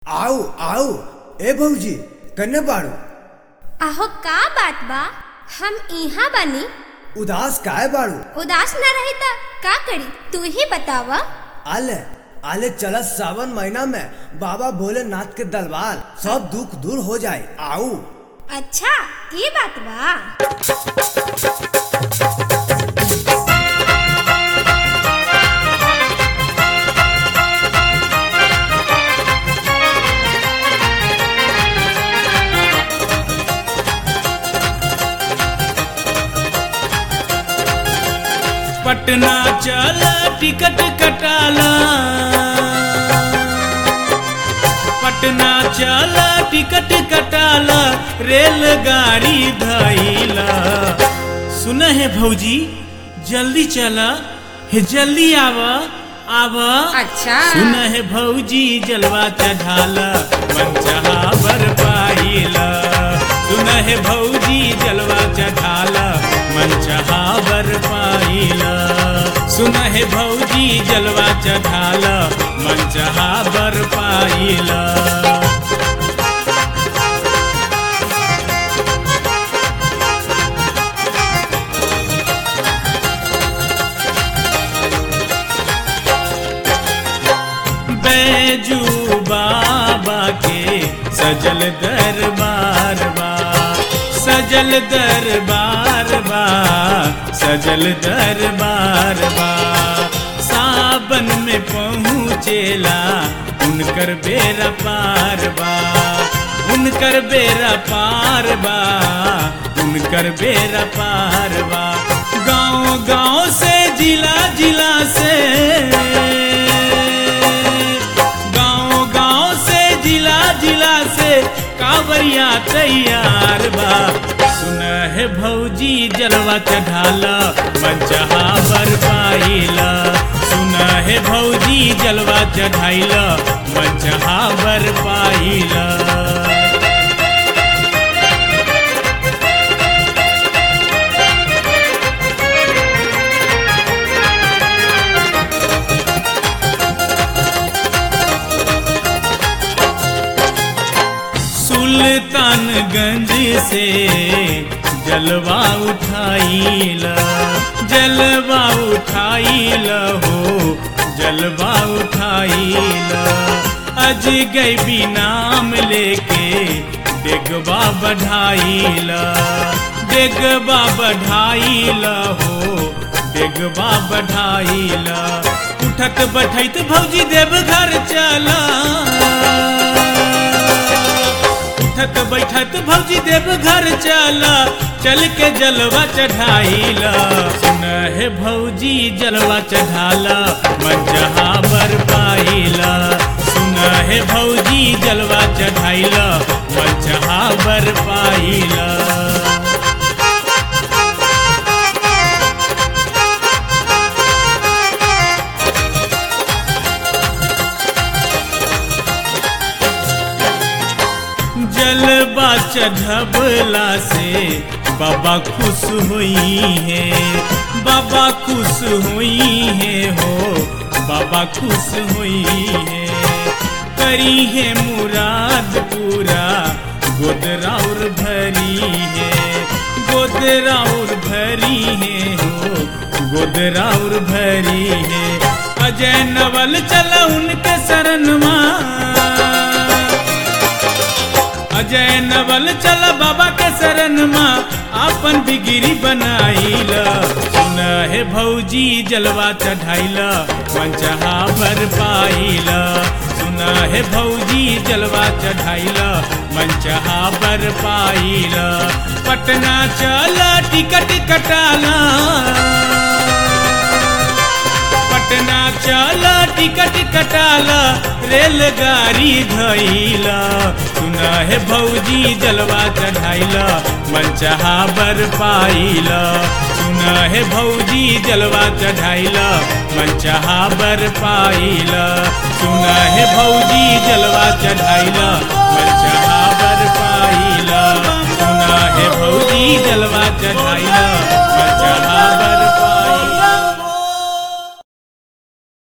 આવ આવ એ ભૌજી કને બાળો आहो का बात बा हम यहाँ बनी ઉદાસ કાય બાળો उदास न रही त का करी तू ही बतावा आले आले चला सावन महीना में बाबा भोलेनाथ के दरबार सब दुख दूर हो जाए आओ अच्छा ये बात बा पटना चल टिकट कटाला पटना चल टिकट कटाला रेलगाड़ी धैला सुन है भौजी जल्दी चला हे जल्दी आवा आवा अच्छा सुन है भौजी जलवा चढ़ाला मनचाहा बर पाइला सुन है भौजी जलवा चढ़ाला मनचाहा बर पाइला सुन है भौजी जलवा चढ़ाला मनचाहा बर पाइला बैजू बाबा के सजल दरबार बा सजल दरबार बा सजल दरबार बा सावन में पहुँचेला उनकर बेरा पार बा उनकर बेरा पार बा उनकर बेरा पार बा गांव गांव से जिला जिला से गांव गांव से जिला जिला से कांवरिया तैयार बा सुन है भौजी जलवा चढ़ाला मनचहा बर पाइला सुन है भौजी जलवा चढ़ाइला मनचहा बर पाइला सुल्तानगंज से जलवा उठाइला जलवा उठाइला हो जलवा उठाइला अज गई नाम लेके डेगवा बढ़ाइला डेगवा बढ़ाइला हो डेगवा बढ़ाइला उठत बैठत भौजी देव घर चला उठत बैठत भौजी देव घर चला चल के जलवा चढ़ाइला सुन है भौजी जलवा चढ़ाला मंजहा बर पाइला सुन है भौजी जलवा चढ़ाइला मंजहा बर पाइला जलवा चढ़बला से बाबा खुश हुई है बाबा खुश हुई है हो बाबा खुश हुई है करी है मुराद पूरा गोदराउर भरी है गोदराउर भरी है हो गोदराउर भरी है अजय नवल चला उनके शरण अजय नवल चल बाबा के शरण माँ आपन बिगिरी बनाइला सुन है भौजी जलवा चढ़ाइला मंचहा बर पाइला सुन है भौजी जलवा चढ़ाइला मंचहा बर पाइला पटना चल टिकट कटाला पटना चल टिकट कटाला रेलगाड़ी धैला सुना है भौजी जलवा चढ़ाइला मनचाहा बर पाइला सुना है भौजी जलवा चढ़ाइला मनचाहा बर पाइला सुना है भौजी जलवा चढ़ाइला मनचाहा बर पाइला सुना है भौजी जलवा चढ़ाइला मनचाहा